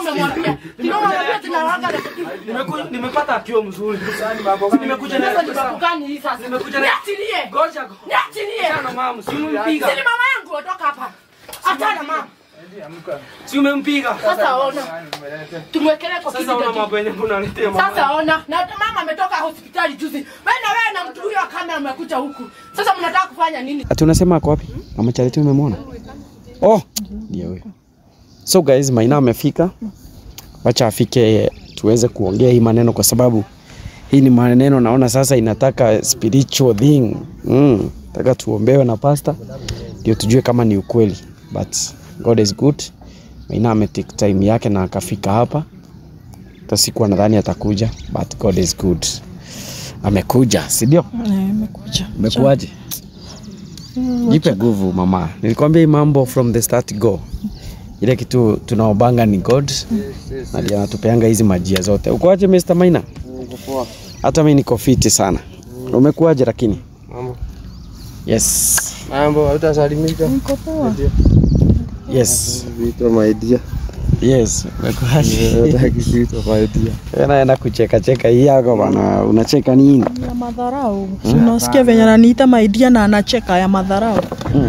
umemwambia? Ndio umemwambia tunawanga na Nimeku- nimepata akio mzuri. Si nimekuja na sasa ni babu gani hii sasa? Nimekuja na- Niachilie. Ngoja. Niachilie. Sana mama, si umempiga. Si ni mama yangu ondoka hapa. Achana mama. Si umempiga. Sasa ona. Tumwekelee kwa Sasa una kiti. mambo yenye unaletea mama. Sasa ona, na mama ametoka hospitali juzi. Wewe na wewe na mtu huyo wa kamera mmekuja huku. Sasa mnataka kufanya nini? Ati unasema ako wapi? Mama Charity umemwona? Oh, ndio huyo. So guys, Maina amefika. Wacha afike tuweze kuongea hii maneno kwa sababu hii ni maneno naona sasa inataka spiritual thing. Mm, nataka tuombewe na pasta ndio tujue kama ni ukweli. But God is good. Maina ametake time yake na akafika hapa. Hata sikuwa nadhani atakuja, but God is good. Amekuja, si ndio? Nimekuja. Umekuaje? Jipe nguvu mama. Nilikwambia hii mambo from the start go. Ile kitu tunaobanga ni God. Na ndiye anatupeanga hizi majia zote. Ukoaje Mr. Maina? Hata mimi niko fiti sana. Umekuaje lakini? Mambo. Yes. Mambo, hautasalimika? Niko poa. Yes. Viitwa maidia. Yes. Umekuaje? Hataki kuitwa maidia. Naenda kucheka cheka hii yako bana. Unacheka nini? Ya madharau. Si unasikia venye ananiita maidia na anacheka ya madharau.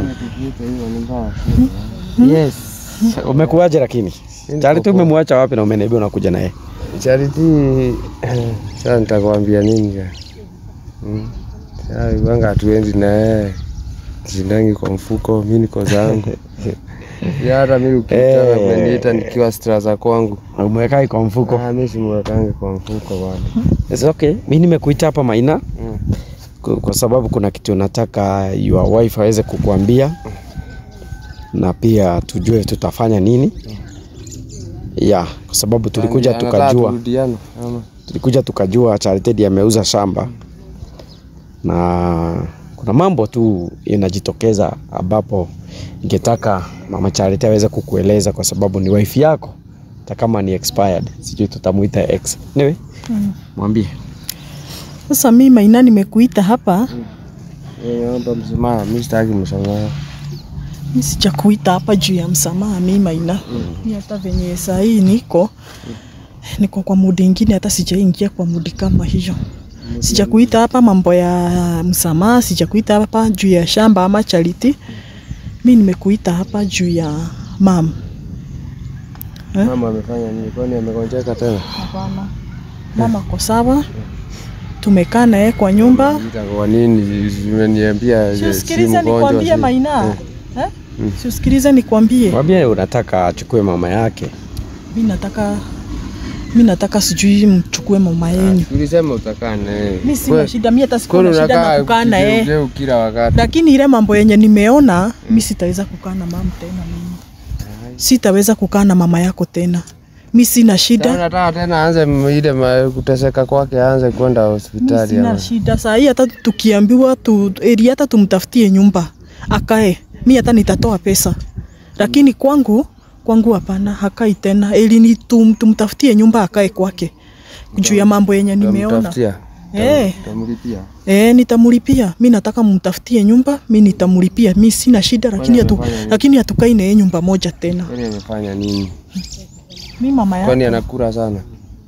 Yes. Umekuaje lakini? Charity umemwacha wapi na umeniambia unakuja naye? Charity, sasa nitakwambia nini ka? Mm. Sasa ibanga hatuendi na yeye. Sindangi kwa mfuko, mimi niko zangu. Ya hata mimi ukitaka Eh. kuniita nikiwa straza kwangu. Umeweka kwa mfuko. Ah, mimi simwekange kwa mfuko bwana. It's okay. Mimi nimekuita hapa Maina Mm. kwa, kwa sababu kuna kitu nataka your wife aweze kukuambia na pia tujue tutafanya nini. Ya, kwa sababu tulikuja Anataka tukajua turudiane, ama? tulikuja tukajua Charity ndiye ameuza shamba na kuna mambo tu inajitokeza ambapo ningetaka mama Charity aweze kukueleza kwa sababu ni wife yako hata kama ni expired, sijui tutamuita ex. Anyway, mwambie. Sasa mimi Maina nimekuita hapa. Eh, naomba msamaha, mimi sitaki msamaha. Mimi sijakuita hapa juu ya msamaha mimi Maina. Mimi hata venye saa hii niko niko kwa mudi ingine, hata sijaingia kwa mudi kama hiyo. Sijakuita hapa mambo ya msamaha, sijakuita hapa juu ya shamba ama Charity. Mimi nimekuita hapa juu ya mam. Eh? Mama amefanya nini? Kwani amegonjeka tena? Hapana. Mama ko sawa. Tumekaa naye kwa nyumba. Ita kwa nini zimeniambia je, si Siusikilize mgonjwa? nikwambie si- Maina. Eh? Siusikilize nikwambie. Mwambie unataka achukue mama yake. Mi nataka mi nataka sijui mchukue mama yenyu. Ulisema utakaa naye. Mi sina Kwe- shida, mi hata sikuwa kwani na shida unakaa na kukaa na yeye, kigeugeu kila wakati. lakini ile mambo yenye nimeona mi sitaweza kukaa na mama tena. Mimi sitaweza kukaa na mama yako tena. Mi sina Sasa shida, Nataka tena aanze m- ile ma- kuteseka kwake, aanze kwenda mi hospitali. sina ama- shida. Saa hii hata tukiambiwa tu eri hata tumtafutie nyumba akae, mi hata nitatoa pesa, lakini kwangu kwangu hapana, hakai tena. Eli ni tum, tumtafutie nyumba akae kwake juu ya mambo yenye nimeona. Utamtafutia? Eh. Utamlipia? Eh, nitamulipia. Mi nataka mumtafutie nyumba, mi nitamulipia. Mi sina shida, lakini hatu, amefanya nini? lakini hatukai na yeye nyumba moja tena. Kwani amefanya nini? Mi mama Kwani yake anakula sana?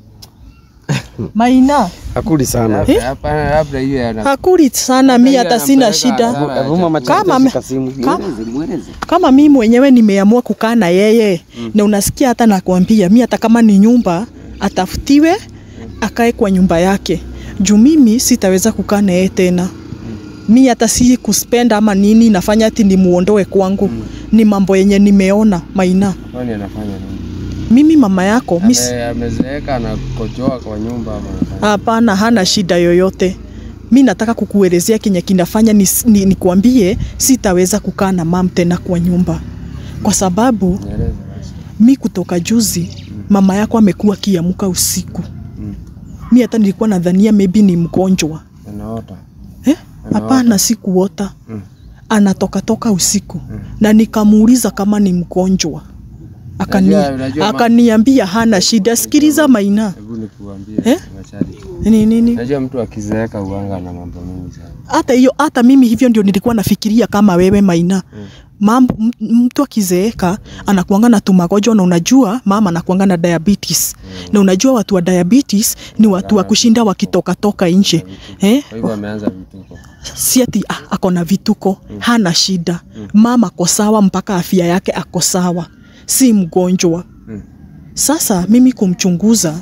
Maina Hakuli sana. Eh? Hapana, labda hiyo ana hakuli sana, mi Hiyo hata sina anampeleka shida. hasara ya Hebu mama Kama Charity ame- shika simu. kama- Mweleze, mweleze. Kama mi mwenyewe nimeamua kukaa na yeye na unasikia, hata nakwambia mi, hata kama ni nyumba atafutiwe, akae kwa nyumba yake, juu mimi sitaweza kukaa na yeye tena. Mi hata si kuspenda ama nini, nafanya ati nimuondoe kwangu. Ni mambo yenye nimeona Maina. kwani anafanya nini? Mimi mama yako mi si- Ame- Amezeeka na kojoa kwa nyumba ama anafanya Hapana, hana shida yoyote. Mi nataka kukuelezea kenye kinafanya nikwambie ni, nikwambie sitaweza kukaa na mam tena kwa nyumba, kwa sababu Nieleze basi. mi kutoka juzi mama yako amekuwa akiamka usiku. Mm. Mi hata nilikuwa nadhania maybe ni mgonjwa Anaota. eh? Hapana, si kuota Mm. anatoka toka usiku na nikamuuliza kama ni mgonjwa Akani, Unajua- unajua ma- akaniambia hana shida. Sikiliza Maina, Hebu nikuambie Eh? Machari. ni nini Najua mtu akizeeka uanga na mambo mengi sana. hata hiyo hata mimi hivyo ndio nilikuwa nafikiria kama wewe Maina mambo m- mtu akizeeka anakuanga na tumagonjwa na unajua mama anakuanga na diabetes na unajua watu wa diabetes ni watu wa kushinda wakitoka toka nje eh? Kwa hivyo ameanza vituko. si ati ah, ako na vituko hana shida mama ako sawa mpaka afya yake ako sawa si mgonjwa Mm. sasa mimi kumchunguza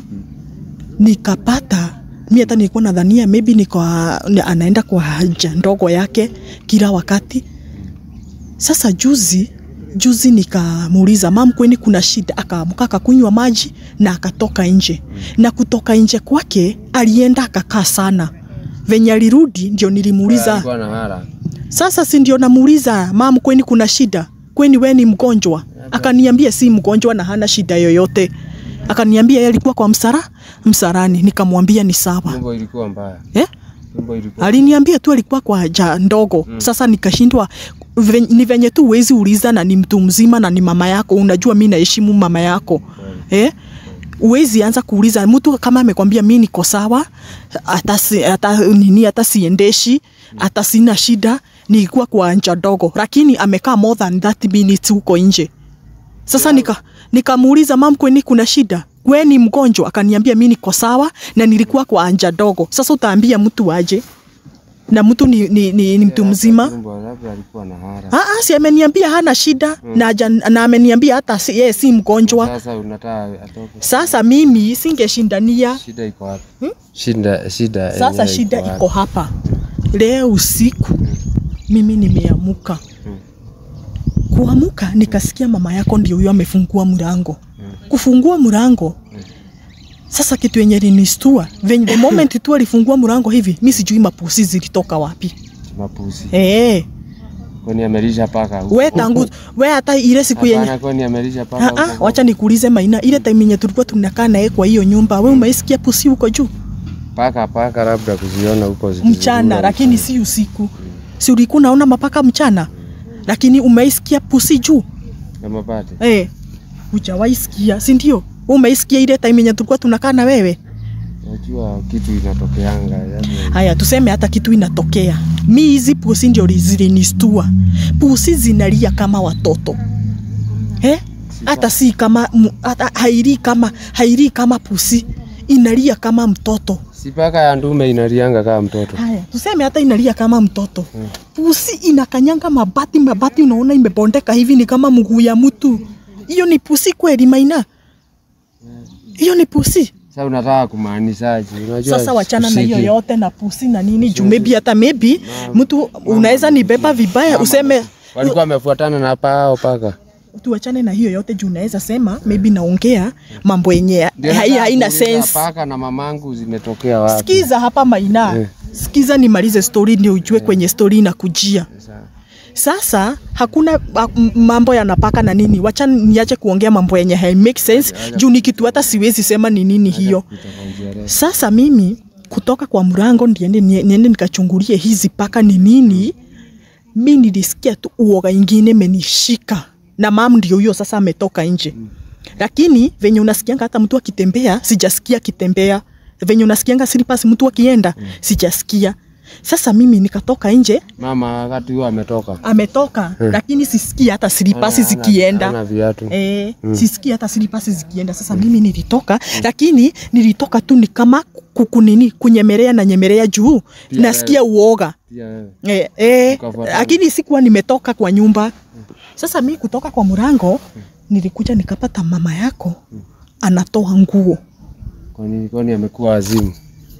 nikapata mi hata nilikuwa nadhania maybe niko ni- anaenda kwa haja ndogo yake kila wakati sasa juzi juzi nikamuuliza mam kweni kuna shida akaamka akakunywa maji na akatoka nje na kutoka nje kwake alienda akakaa sana venye alirudi ndio nilimuuliza Alikuwa na hara. sasa si ndio namuuliza mam, kweni kuna shida? Kweni we ni mgonjwa? Akaniambia si mgonjwa na hana shida yoyote. Akaniambia yeye alikuwa kwa msara msarani, nikamwambia ni sawa Tumbo ilikuwa mbaya. eh? Tumbo ilikuwa Aliniambia tu alikuwa kwa haja ndogo mm. Sasa nikashindwa ven, ni venye tu uwezi uliza na ni mtu mzima na ni mama yako, unajua mi naheshimu mama yako eh? Uwezi anza kuuliza mtu kama amekwambia mi niko sawa, hata si, hata nini, hata siendeshi, hata sina shida, nilikuwa kwa haja ndogo, lakini amekaa more than 30 minutes huko nje. Sasa nika nikamuuliza mam, kweni kuna shida? We ni mgonjwa? Akaniambia mi niko sawa na nilikuwa kwa anja dogo. Sasa utaambia mtu aje? Na mtu ni, ni, ni, ni mtu mzima? Tumbo labda alikuwa na hara. Ah, ah, si ameniambia hana shida na, haja- na ameniambia hata si, yeye si mgonjwa. Sasa unataka atoke. Sasa mimi singeshindania. Shida iko wapi? Shida shida Sasa yenyewe shida wapi? iko hapa. Leo usiku mimi nimeamuka. Kuamuka nikasikia mama yako ndio huyo amefungua mlango. Kufungua mlango sasa kitu yenye linistua venye the moment tu alifungua mlango hivi, mi sijui mapusi zilitoka wapi. Mapusi. Eh, Kwani amelisha paka huko? we tangu we hata ile siku yenye Hapana, kwani amelisha paka Ah, ah, huko? wacha nikuulize Maina, ile time yenye tulikuwa tunakaa naye kwa hiyo nyumba, we umeisikia pusi huko juu Paka paka labda kuziona huko mchana, zikizurura lakini mchana. si usiku. Si ulikuwa unaona mapaka mchana, lakini umeisikia pusi juu na mabati. eh? Hujawahi sikia, si ndio? Umeisikia ile time yenye tulikuwa tunakaa na wewe? Najua kitu inatokeanga yani. Haya, tuseme hata kitu inatokea, mi hizi pusi ndio zilinistua. Pusi zinalia kama watoto eh? Hata si kama mu- hata hairi kama hairi kama pusi, inalia kama mtoto. Si paka ya ndume inalianga kama mtoto. Haya, tuseme hata inalia kama mtoto. Pusi inakanyanga mabati, mabati unaona imebondeka hivi, ni kama mguu ya mtu. Hiyo ni pusi kweli, Maina? Hiyo ni pusi. Sasa unataka kumaanishaje? Unajua Sasa wachana na usiki- hiyo yote na pusi na nini juu, maybe hata maybe mtu unaweza nibeba vibaya useme walikuwa wamefuatana na pao paka. tuachane na hiyo yote juu, unaweza sema maybe naongea mambo yenye Ndio hai- nataka haina kuuliza sense. Paka na mamangu zimetokea wapi? Sikiza hapa Maina, Eh. sikiza nimalize story ndio ujue kwenye story inakujia. Sasa, Sasa hakuna a- m- mambo yanapaka na nini, wacha niache kuongea mambo yenye hai make sense juu ni kitu hata siwezi sema ni nini hiyo. kutoka Uingereza. Sasa mimi kutoka kwa mlango niende, niende nikachungulie hizi paka ni nini. Mi nilisikia tu uoga ingine menishika na mam ndio huyo sasa ametoka nje, lakini venye unasikianga hata mtu akitembea sijasikia akitembea, venye unasikianga slippers mtu akienda sijasikia. Sasa mimi nikatoka nje, Mama wakati huo ametoka. ametoka lakini sisikia hata slippers Hana- zikienda. hana viatu. Eh, sisikia hata silipasi zikienda. Sasa mimi nilitoka, lakini nilitoka tu ni kama kukunini kunyemelea na nyemelea juu, Pia nasikia uoga Pia wewe. eh, eh, Ukafuatana. lakini sikuwa nimetoka kwa nyumba. Sasa mi kutoka kwa mlango nilikuja nikapata mama yako anatoa nguo. Kwani kwani amekuwa wazimu?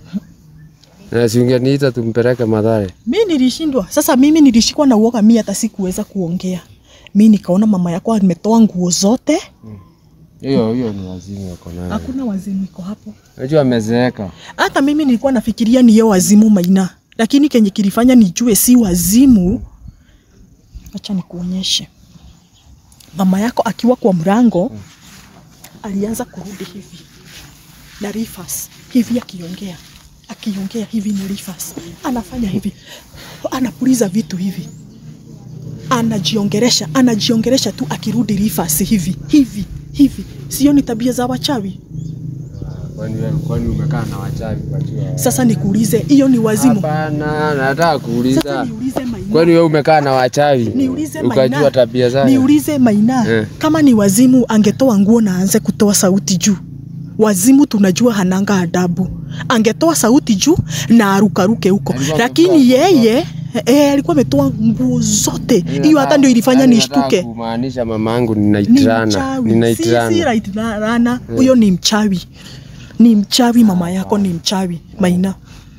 Na si ungeniita tumpeleke Mathare. Mi nilishindwa. Sasa mimi nilishikwa na uoga, mi hata sikuweza kuongea. Mi nikaona mama yako ametoa nguo zote, Hiyo hiyo ni wazimu wako nayo. hakuna wazimu iko hapo. Najua amezeeka. Hata mimi nilikuwa nafikiria ni hiyo wazimu Maina, lakini kenye kilifanya nijue si wazimu, acha nikuonyeshe. Mama yako akiwa kwa mlango alianza kurudi hivi na reverse hivi, akiongea akiongea hivi na reverse, anafanya hivi, anapuliza vitu hivi, anajiongeresha anajiongeresha tu, akirudi reverse hivi hivi hivi. Sio ni tabia za wachawi? Kwani wewe kwani umekaa na wachawi wakiwa Sasa nikuulize, hiyo ni wazimu? Hapana, nataka Sasa kuuliza. niulize Maina. Kwani wewe umekaa na wachawi? Niulize Ukajua Maina. tabia zake? Niulize Maina, Eh. kama ni wazimu angetoa nguo na aanze kutoa sauti juu. Wazimu tunajua hananga adabu, angetoa sauti juu na arukaruke huko, Alikuwa lakini amevaa yeye eh, alikuwa ametoa nguo zote. Hiyo hata ndio ilifanya Yaani nishtuke. nataka kumaanisha mamangu Ni ninaitirana. mchawi, si si Ninaitirana. raitirana, huyo ni mchawi, ni mchawi. Mama yako ni mchawi Maina,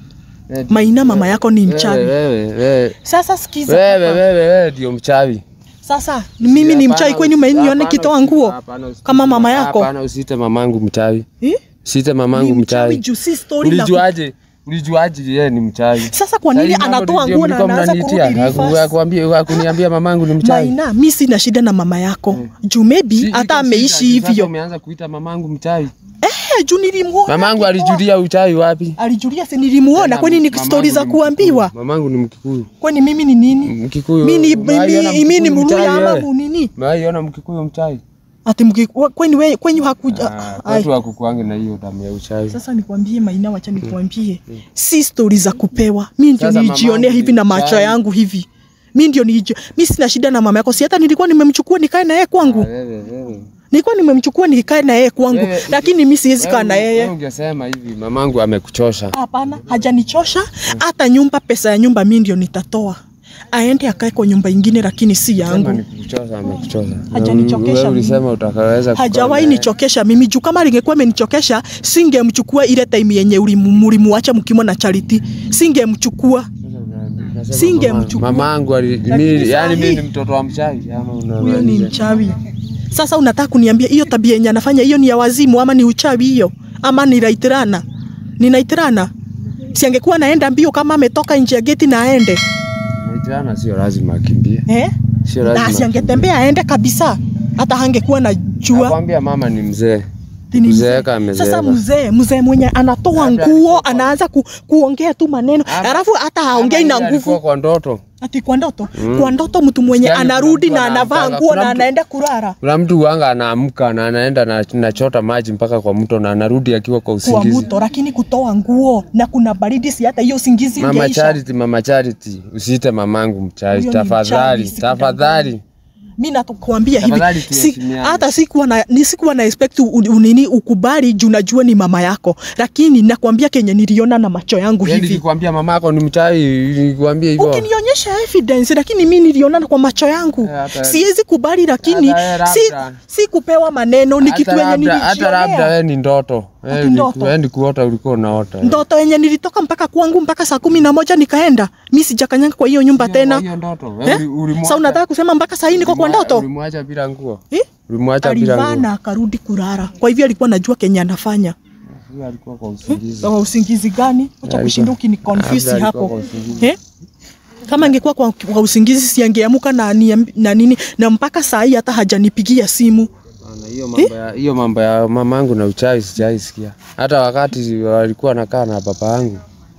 Maina, mama yako ni Wewe mchawi. wewe wewe. Sasa sikiza Wewe hapa. wewe wewe ndio mchawi. Sasa mimi ni mchawi kwenye maini nione Hapana, kitoa nguo hapana, usite- kama mama yako Hapana, usite mamangu mchawi. eh? Usite Ni mamangu mchawi mchawi. juu si story na Ulijuaje? Ulijuaje yeye ni mchawi? Sasa kwa nini Sasa hii mambo anatoa ndio nguo na mlikuwa anaanza mnaniitia? kurudi Haku- reverse? hakuambia- hakuniambia mamangu ni mchawi. Maina, mi sina shida na mama yako juu maybe Si- iko hata shida, ameishi sasa hivyo Umeanza kuita mamangu mchawi. eh, juu nilimuona Mamangu akitoa. alijulia uchawi wapi? alijulia si nilimuona kwani ni Mamangu stori za ni kuambiwa Mkikuyu. Mamangu ni Mkikuyu. kwani mimi ni nini Mkikuyu. mi ni Umewaiona mimi mi ni Mkikuyu mluya mchawi ama wewe? munini Umewaiona Mkikuyu mchawi? ati mki- kweni we kwenyu hakuja Ah, Ai. Kwetu hakukuangi na hiyo damu ya uchawi. Sasa nikwambie Maina, wacha nikwambie, si stori za kupewa. Mi ndio Sasa nilijionea mamangu hivi ni na macho mchawi. yangu hivi, mi ndio niliji, mi sina shida na mama yako, si hata nilikuwa nimemchukua nikae na yeye kwangu, Wewe wewe. nilikuwa nimemchukua nikae na yeye kwangu, Wewe- lakini mi siwezi kaa na Wewe- wewe yeye. ungesema hivi mamangu amekuchosha. Hapana, hajanichosha hata nyumba, pesa ya nyumba mi ndio nitatoa, aende akae kwa nyumba ingine, lakini si Sema yangu. ni kukuchosha amekuchosha. Hajanichokesha Wewe mimi. ulisema utakaweza kukaa Hajawahi naye. nichokesha mimi juu kama lingekuwa imenichokesha singemchukua ile time yenye ulimu- mulimuacha mkimwa na Charity, singemchukua Nasema Singemchukua. mama- Mamangu ali Lakini mimi yani sahi- mimi ni mtoto wa mchawi ama huyo ni unamaanisha? mchawi. Sasa unataka kuniambia hiyo tabia yenye anafanya hiyo ni ya wazimu ama ni uchawi hiyo ama ni raitirana? Ni naitirana? Si angekuwa naenda mbio kama ametoka nje ya geti na aende Maitirana sio lazima akimbie. eh? Sio Na lazima. si angetembea aende kabisa, hata hangekuwa na jua Nakwambia mama ni mzee. Ni mzee. Kuzeeka amezeeka. Sasa mzee mzee mwenye anatoa Labda nguo alikuwa kwa- anaanza ku, kuongea tu maneno Ama- alafu hata haongei Ama na yeye alikuwa nguvu kwa ndoto. ati kwa ndoto kwa ndoto mtu mwenye Yaani kuna anarudi mtu na anavaa anaamkanga, nguo kuna na mtu- anaenda kulala Kuna mtu wanga anaamka na anaenda na nachota maji mpaka kwa mto na anarudi akiwa kwa kwa usingizi. mto, lakini kutoa nguo na kuna baridi, si hata hiyo usingizi Mama ingeisha. Charity, mama Charity, usiite mamangu mchawi Huyo ni tafadhali, mchawi, tafadhali. Mimi natukwambia hivi Tafadhali si, tuheshimiane. hata sikuwa na ni sikuwa na expect u- unini ukubali juu najua ni mama yako, lakini nakwambia kenye niliona na macho yangu Yaani hivi nikikwambia mamako ni mchawi, nikwambia hivyo. ukinionyesha evidence, lakini mi niliona kwa macho yangu Eh, hata- siwezi kubali, lakini hata si, labda- si kupewa maneno, ni kitu Hata yenye labda- Hata labda nilijionea wewe ni ndoto. Wewe Ati ni- ndoto? wewe ni kuota ulikuwa unaota. ndoto yenye nilitoka mpaka kwangu mpaka saa kumi na moja nikaenda, mi sijakanyanga kwa hiyo nyumba Hiyo- tena. hiyo ndoto. Wewe Eh? uli- ulimwacha- Sasa unataka kusema mpaka saa hii niko kwa ulimwa- ndoto Ulimwacha bila nguo. eh? Ulimwacha bila Alivaa nguo. na akarudi kulala, kwa hivyo alikuwa najua kenye anafanya. Huyo alikuwa kwa usingizi. Kwa usingizi gani? Acha Alikuwa- kushinda ukini confuse Labda alikuwa hapo kwa usingizi. eh? Kama angekuwa kwa, kwa usingizi siangeamuka na, niambi- na nini na mpaka saa hii hata hajanipigia simu. Bana, Hiyo mambo ya hiyo mambo ya mamangu na uchawi sijaisikia. Hata wakati walikuwa nakaa na baba yangu.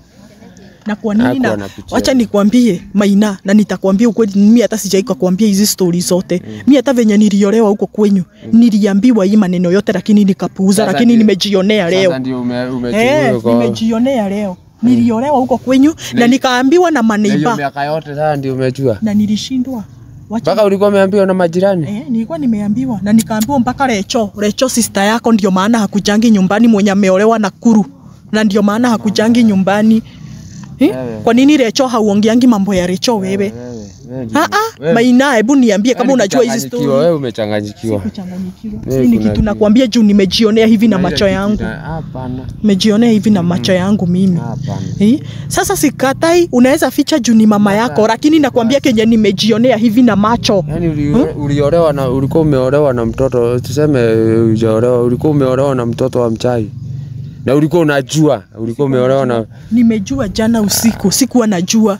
na kwa nini Hakuwa na anapitia. wacha nikwambie Maina, na nitakwambia ukweli, mimi hata sijaika kuambia hizi stori zote mm. mi hata venye niliolewa huko kwenyu mm. niliambiwa hii maneno yote, lakini nikapuuza, Sasa lakini ndio- nimejionea leo Sasa ndio ume, eh, umechukua kwa nimejionea leo niliolewa huko kwenyu na nikaambiwa na na hiyo maneiba miaka yote sasa ndio umejua. na nilishindwa wacha Mpaka ulikuwa umeambiwa na majirani. Eh, nilikuwa nimeambiwa na nikaambiwa mpaka Recho, Recho sister yako ndio maana hakujangi nyumbani mwenye ameolewa na Kuru. Na ndio maana hakujangi nyumbani. Eh? Wewe. Kwa nini Recho hauongeangi mambo ya Recho wewe? Wewe, wewe ndio- Ah ah, wewe- Maina, hebu niambie kama wewe unajua hizi umechanganyikiwa, story. Wewe umechanganyikiwa. Kuchanganyikiwa. Wewe Hii ni kuna kitu kitu. nakwambia juu nimejionea hivi na Kuna ile macho kitu yangu. ina- Hapana. Nimejionea hivi na macho yangu mimi. Hapana. Eh? Sasa sikatai unaweza ficha juu ni mama yako, lakini nakwambia kenye nimejionea hivi na macho. Yaani uli- uliolewa na ulikuwa umeolewa na mtoto tuseme ujaolewa ulikuwa umeolewa na mtoto wa mchai. Na ulikuwa unajua, ulikuwa umeolewa na Nimejua jana usiku, sikuwa najua.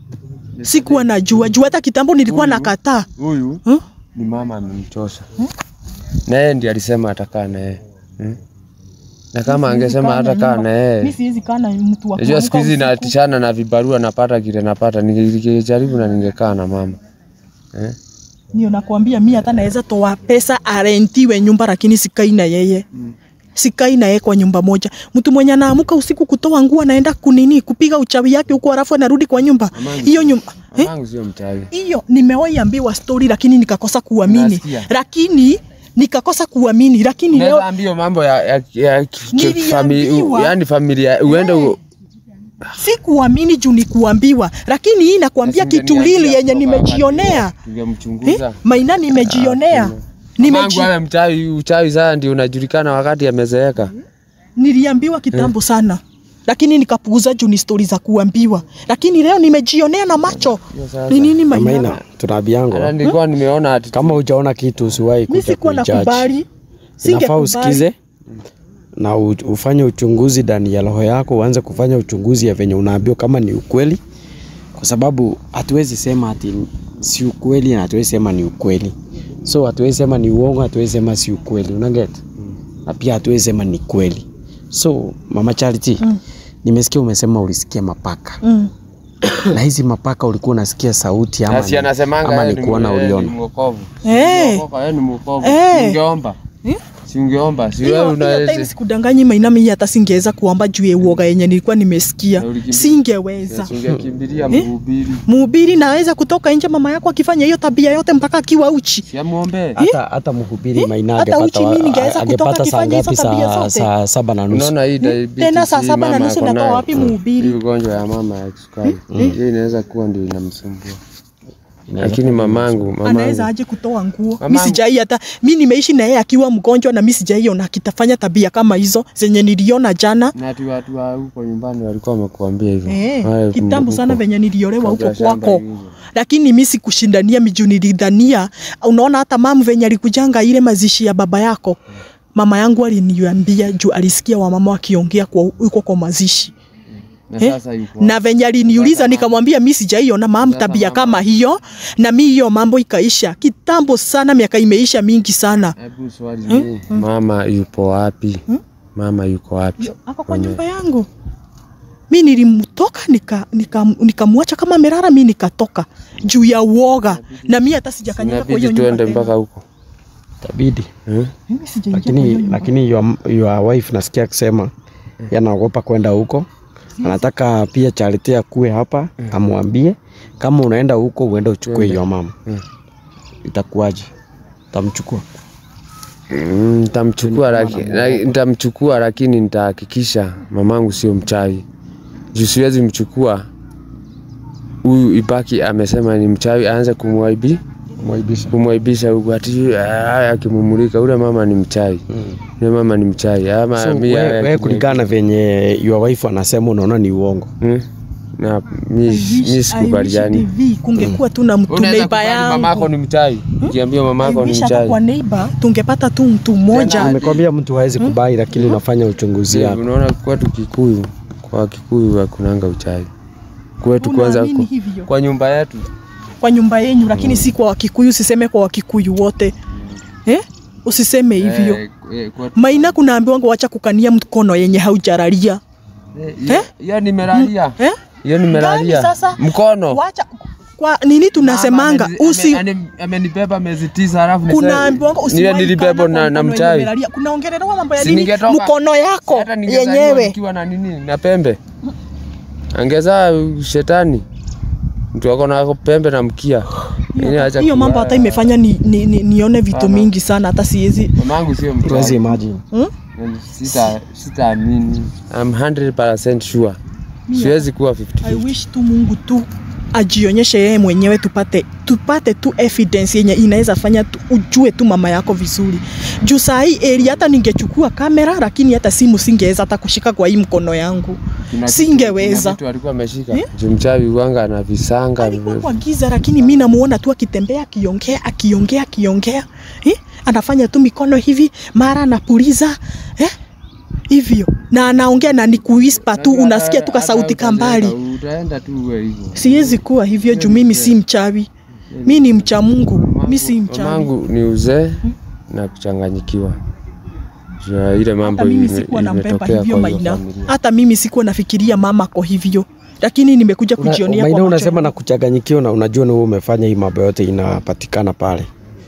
Sikuwa najua. Juu hata kitambo nilikuwa Huyu. nakataa. huyu Huh? ni mama amemchosha. Na yeye ndiye alisema atakaa na yeye. Hmm? Na kama angesema hatakaa na Mimi yeye. siwezi kaa na mtu wa Unajua siku kuamka hizi usiku. natishana na vibarua napata kile napata. Ningejaribu na ningekaa na mama. Eh? Ndio nakwambia mimi hata naweza toa pesa arentiwe nyumba lakini sikai na yeye. sikai naye kwa nyumba moja. Mtu mwenye anaamuka usiku kutoa nguo anaenda kunini kupiga uchawi yake huko, alafu anarudi kwa nyumba hiyo nyumba eh? Mamangu sio mchawi. hiyo nimewahi ambiwa story lakini nikakosa kuamini, Unasikia? lakini nikakosa kuamini, lakini leo Unaweza ambia mambo ya ya, ya famili, Niliambiwa. yani familia uende u- si kuamini juu ni kuambiwa, lakini hii nakwambia Basi kitu ungeniambia lili yenye kutoka nimejionea wakati huo, tungemchunguza. eh? Maina nimejionea Mamangu Nimeji, awe mchawi, uchawi sasa ndio unajulikana wakati amezeeka. niliambiwa kitambo sana lakini nikapuuza juu ni stori za kuambiwa, lakini leo nimejionea na macho. Hiyo sasa. Ni nini Maina? Maina, tunaambiango Hata nilikuwa nimeona ati kama hujaona kitu usiwahi Mi kuja sikuwa kuijudge. nakubali, Inafaa singekubali. usikize na u- ufanye uchunguzi ndani ya roho yako, uanze kufanya uchunguzi ya venye unaambiwa kama ni ukweli, kwa sababu hatuwezi sema ati si ukweli na hatuwezi sema ni ukweli, so hatuwezi sema ni uongo, hatuwezi sema si ukweli, unaget na pia hatuwezi sema ni kweli. So mama Charity, nimesikia umesema ulisikia mapaka Mm. na hizi mapaka ulikuwa unasikia sauti ama, na si ni, anasemanga ama yeye ni ni kuona yeye ni uliona? mwokovu. Eh. Mwokoka, yeye ni mwokovu. Eh. Si ungeomba. Eh? Si ungeomba. Si wewe Hiyo hiyo time unaweza. sikudanganyi Maina, mimi hata singeweza kuomba juu ya uoga yenye nilikuwa nimesikia, Na ulikimbia. singeweza. Si ungekimbilia Eh? mhubiri. Mhubiri naweza kutoka nje, mama yako akifanya hiyo tabia yote mpaka akiwa uchi. Si amuombe. hata hata mhubiri Maina Hata angepata uchi mimi wa- ningeweza kutoka angepata saa akifanya hizo ngapi? tabia Saa, zote. saa saba na nusu. Unaona hii diabetes. Tena saa hii saba na mama nusu ako natoa nayo. wapi Mm. mhubiri? Hii ugonjwa ya mama ya kisukari. Hii inaweza kuwa ndio inamsumbua. Inaweza Lakini mamangu, Anaweza mamangu. aje kutoa nguo? Mimi Mamangu. sijai hata mimi nimeishi na yeye akiwa mgonjwa na mimi sijaiona akitafanya tabia kama hizo zenye niliona jana. Na watu watu wa huko nyumbani walikuwa wamekuambia hivyo. Eh, Wale kitambo huko. sana venye niliolewa huko Kabla shamba kwako. iuzwe. Lakini mimi sikushindania miju nilidhania. Unaona hata mamu venye alikujanga ile mazishi ya baba yako. Mama yangu aliniambia juu alisikia wamama wakiongea kwa huko kwa mazishi. Na Eh? sasa yuko. na venye aliniuliza nikamwambia mi sijaiona mam Sasa tabia mama- kama hiyo, na mi hiyo mambo ikaisha kitambo sana, miaka imeisha mingi sana. Hebu swali ni mama yupo wapi? Mama yuko wapi? Ako kwa Kwenye- nyumba yangu, mi nilimtoka nikamwacha nika, nikamwacha kama merara, mi nikatoka juu ya uoga, na mi hata sijakanyaga kwa hiyo Inabidi nyumba tuende tena. mpaka huko. Itabidi. Eh? Mimi sijaingia kwa hiyo Lakini nyumba. lakini your, your wife nasikia akisema yanaogopa kwenda huko. Anataka pia Charity akuwe hapa amwambie kama unaenda huko uende uchukue hiyo mama. Mm. Itakuwaje? Utamchukua? Mm, Nitamchukua laki- la- nitamchukua lakini nitahakikisha mamangu sio mchawi. Juu siwezi mchukua huyu ibaki amesema ni mchawi aanze kumwaibi Mwaibisha. kumwaibisha huku ati ah, akimumulika ule mama ni mchawi. Ule mama ni mchawi. Ama So, mi- wewe ah, we, kulingana na venye your wife anasema unaona ni uongo. Mm. Na mi I wish- mi I sikubaliani. wish TV kungekuwa tu na mtu Unaweza neiba kubali mamako yangu. ni mchawi. Ukiambia mamako I ni wish hata mchawi. kwa neiba tungepata tu mtu mmoja. Nimekwambia mtu hawezi kubali, lakini unafanya uchunguzi Je, yako. Unaona kwetu Kikuyu, kwa Kikuyu hakunanga uchawi. Kwetu kwanza Unaamini kwa, hivyo? kwa nyumba yetu kwa nyumba yenyu, lakini si kwa Wakikuyu. Usiseme kwa Wakikuyu wote eh? Usiseme hivyo Eh, eh, kwetu- Maina, kunaambiwa wacha kukania mkono yenye haujaralia Eh, hiyo- hiyo nimelalia. eh? Hiyo nimelalia. Gani sasa? Mkono. Wacha kwa nini tunasemanga Mama ameni- usi ame- ame- amenibeba miezi tisa alafu niseme- kunaambiwa niwe usiwahi nilibebwa kana na, kwa na mkono yenye mchawi. umelalia. Kunaongelelewa mambo ya Si nini? ningetoka- Mkono yako Hata ningezaliwa yenyewe nikiwa na nini na pembe. Angezaa shetani. Mtu ako na pembe na mkia. Yaani acha hiyo mambo kuwa- hata imefanya ni, ni, ni, nione vitu Sana. mingi sana hata siwezi Mamangu sio Tuwezi mchawi. imagine. hmm? Sita sitaamini. I'm 100% sure. Siwezi kuwa I 50. wish tu Mungu tu ajionyeshe yeye mwenyewe tupate tupate tu evidence yenye inaweza fanya tu, ujue tu mama yako vizuri. Juu saa hii eri hata ningechukua kamera lakini hata simu singeweza hata kushika kwa hii mkono yangu. Kuna kitu- Singeweza. kuna vitu alikuwa ameshika. Juu mchawi wanga na visanga. Alikuwa kwa giza lakini mi namuona tu akitembea akiongea akiongea akiongea eh? Anafanya tu mikono hivi mara anapuliza eh? hivyo na anaongea na ni kuispa tu, Hata- unasikia tu hata kasauti utajenga, kambali. Utaenda tu uwe hivyo. Siwezi kuwa hivyo juu mimi si mchawi, mi ni mcha Mungu, mi si mchawi. Mamangu ni uzee na kuchanganyikiwa. Juu ya ile mambo Hata mimi ime- sikuwa nambeba imetokea hivyo kwa hiyo Maina, familia. hata mimi sikuwa nafikiria mama ko hivyo, lakini nimekuja Una- kujionea Maina kwa macho unasema yangu. na kuchanganyikiwa na unajua ni wewe umefanya hii mambo yote inapatikana pale.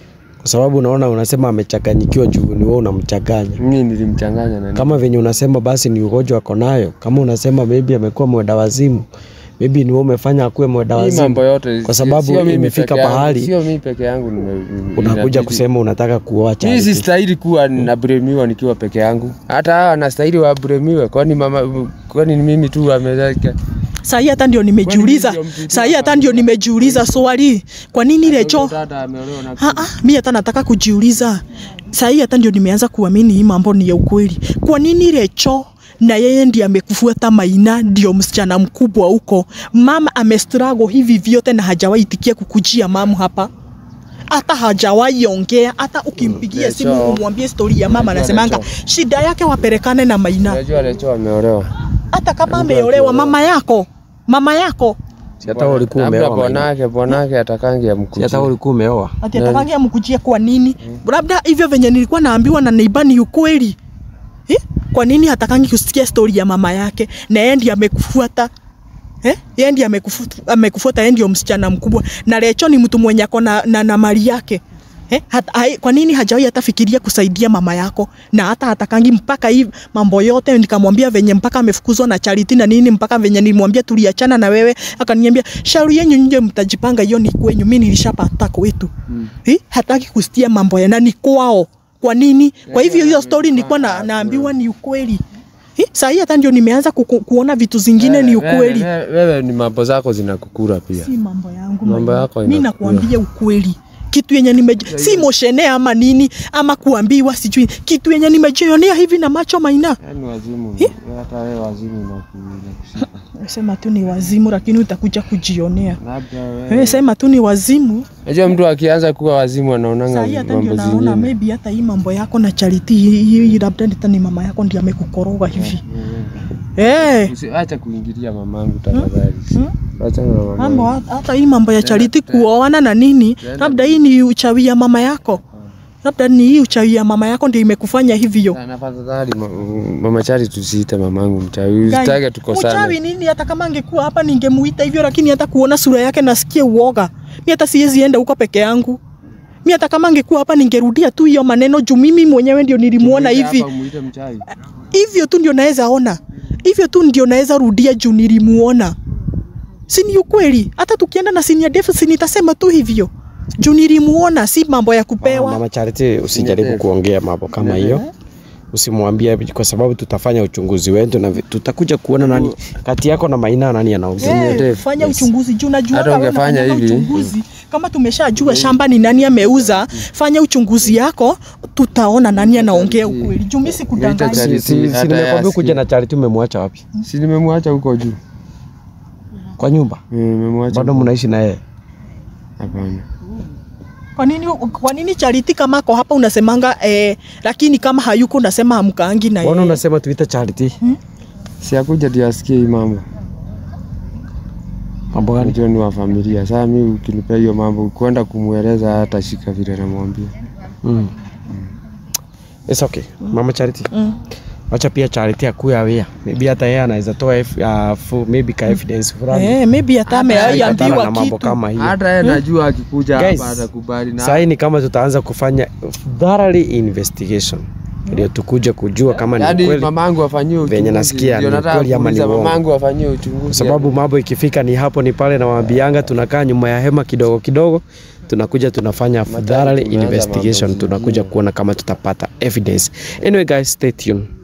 kwa sababu unaona unasema amechanganyikiwa juu ni wewe unamchanganya Mimi nilimchanganya na kama venye unasema basi ni ugonjwa ako nayo kama unasema maybe amekuwa mwenda wazimu maybe ni wewe umefanya akuwe mwenda hii wazimu mambo yote kwa sio- sababu sio mimi imefika peke yangu, pahali sio mimi peke yangu nime- nime- unakuja inabidi- kusema unataka kuoa Mimi Charity. sistahili kuwa nabremiwa nikiwa peke yangu. Hata hawa wanastahili wabremiwe, kwani mama, kwani ni mimi tu wamezaka Sahii hata ndio nimejiuliza, Kwani ndio mtu- sahii hata ndio nimejiuliza swali, kwa nini Recho Dada ameolewa na Ah, ah, mi hata nataka kujiuliza sahii, hata ndio nimeanza kuamini hii mambo ni ya ukweli. Kwa nini Recho na yeye ndiye amekufuata Maina, ndio msichana mkubwa huko, mama amestrago hivi vyote na hajawahi itikia kukujia mamu hapa hata hajawahi ongea, hata ukimpigia Recho. simu umwambie stori ya mama, Recho, anasemanga Recho. shida yake wapelekane na Maina. Unajua Lecho ameolewa. Hata kama ameolewa mama yako, mama yako Si hata wewe ulikuwa Labda umeoa Maina. bwanake bwanake atakangi Si hata amkujia. wewe ulikuwa umeoa ati atakangi amkujia kwa nini? Labda hivyo venye nilikuwa naambiwa na neiba ni ukweli eh? Kwa nini hatakangi kusikia stori ya mama yake na yeye ndiye amekufuata eh? Yeye ndiye amekufuata, amekufuata yeye ndio msichana mkubwa, na Recho ni mtu mwenye ako na, na, na mali yake Eh, hata, hai, kwa nini hajawahi hata fikiria kusaidia mama yako na hata hatakangi mpaka hii mambo yote nikamwambia venye mpaka amefukuzwa na Charity na nini mpaka venye nilimwambia tuliachana na wewe akaniambia shauri yenyu nje mtajipanga hiyo ni kwenyu mimi nilishapata kwetu mm. eh, hataki kusikia mambo ya nani kwao kwa nini kwa hivyo hiyo story nilikuwa na, naambiwa ni ukweli eh, saa hii hata ndio nimeanza ku, kuona vitu zingine ni ukweli Wewe, wewe ni mambo zako zinakukura pia. si mambo yangu Mambo Maina. yako mi inakula. nakuambia ukweli kitu yenye nime si moshene ama nini ama kuambiwa sijui kitu yenye nimejionea hivi na macho maina Yaani wazimu, Eh? hata wewe wazimu inaku- inakushika. sema tu ni wazimu lakini utakuja kujionea Labda wewe. wewe sema tu ni wazimu Unajua mtu akianza kuwa wazimu anaonanga sahii hata ndio mambo naona zingine. maybe hata hii mambo yako na Charity hii hii labda hata ni mama yako ndiye amekukoroga hivi eh Usi- Acha kuingilia mamangu tafadhali. Acha na mamangu. mambo hata- hata hii mambo ya Charity kuoana na nini labda hii ni uchawi ya mama yako labda ni hii uchawi ya mama yako ndio imekufanya hivyo Na- Tafadhali ma- mama Chari tusiite mamangu mchawi. Guy, Usitake tukosane. Mchawi nini? Hata kama angekuwa hapa ningemuita hivyo, lakini hata kuona sura yake nasikia uoga. Mi hata siwezi enda huko peke yangu. Mi hata kama angekuwa hapa ningerudia tu hiyo maneno juu mimi mwenyewe ndio nilimuona Muite hivi hapa umuite mchawi. hivyo tu ndio naweza ona hivyo tu ndio naweza rudia juu nilimuona. Si ni ukweli? Hata tukienda na senior def si nitasema tu hivyo juu nilimuona, si mambo ya kupewa. Mama Charity, usijaribu Ndefu. kuongea mambo kama hiyo, usimwambie kwa sababu tutafanya uchunguzi wetu na vi- tutakuja kuona nani kati yako na Maina nani anaongea. Eh, Dave, fanya yes. uchunguzi juu najua Hata kama ungefanya unafanya hivi. uchunguzi kama tumeshajua shamba ni nani ameuza, fanya uchunguzi yako, tutaona nani anaongea ukweli. Juu mimi Ngeita sikudanganya. Charity. Si, si, si Hata nimekwambia yeye kuja na Charity, umemwacha wapi? Si nimemwacha huko juu. Kwa nyumba Eh, Nimemwacha. bado huko. mnaishi na yeye? Hapana. Kwa nini kwa nini Charity kama ako hapa unasemanga eh, lakini kama hayuko unasema hamkaangi na Mbona yeye. unasema tuite Charity? Si akuja ndio asikie hii mambo. Mambo gani? Unajua ni wa familia. Sasa mimi ukinipea hiyo mambo kwenda kumweleza hata shika vile namwambia. Mm. It's okay. Mama Charity. Mm. Wacha pia Charity akuwe aware. Maybe hata yeye anaweza toa F, uh, full, maybe ka evidence fulani. Eh, maybe hata Kupatana ameambiwa na mambo kitu. kama hiyo. Hata yeye najua akikuja Guys, hapa atakubali na Sasa ni kama tutaanza kufanya thoroughly investigation ndio tukuje kujua kama ni Yaani kweli, mamangu afanyiwe uchunguzi. Venye nasikia Ndio ni nataka kweli ama ni kuuliza uongo. mamangu afanyiwe uchunguzi. kwa sababu mambo ikifika ni hapo ni pale, na waambianga tunakaa nyuma ya hema kidogo kidogo, tunakuja tunafanya thoroughly tumeanza mambo investigation, zingine. tunakuja kuona kama tutapata evidence. Anyway guys, stay tuned.